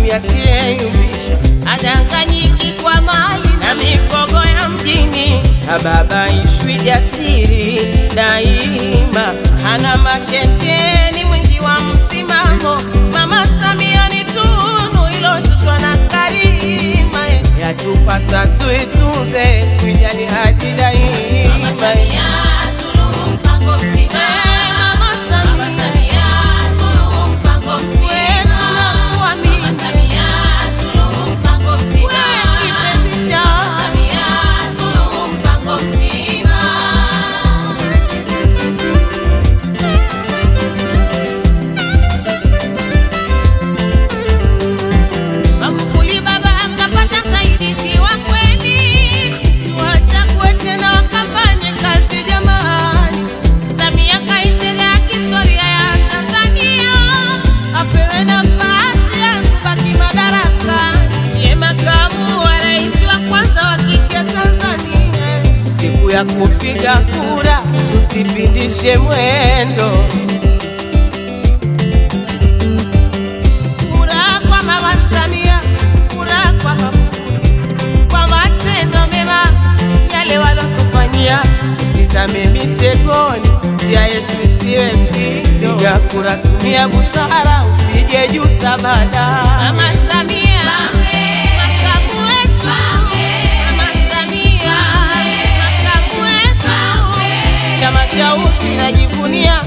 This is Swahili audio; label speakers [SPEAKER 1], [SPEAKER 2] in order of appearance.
[SPEAKER 1] amani asiyeyumbishwa, adanganyiki kwa mali na mikogo ya mjini, hababaishwi jasiri daima, hana makekeni, mwingi wa msimamo. Mama Samia ni tunu iloshushwa na Karima, yatupasa tuitunze, kuijali hadi daima.
[SPEAKER 2] Mama Samia Suluhu mpango mzima.
[SPEAKER 1] Mama Samia.
[SPEAKER 2] Mama Samia Suluhu mpango mzima.
[SPEAKER 1] Wetu nakuamini.
[SPEAKER 2] Mama Samia Suluhu mpango mzima.
[SPEAKER 1] We kipenzi cha
[SPEAKER 2] Mama Samia Suluhu mpango mzima.
[SPEAKER 1] Magufuli baba akapata msaidizi wa kweli, tuwachague tena wakafanye kazi jamani. Samia kaitelea historia ya Tanzania, apewe nafasi ya kubaki madarakani. Ye makamu wa rais wa kwanza wa kike Tanzania. Siku ya kupiga kura tusipindishe mwendo Kura kwa Mama Samia, kura kwa Magufuli, kwa matendo mema yale walotufanyia, tusizame mitegoni, njia yetu isiwe mpigo. Piga kura, tumia busara, usije juta baadaye. Mama Samia, makamu wetu. Mama Samia, makamu wetu. Chama cha usi najivunia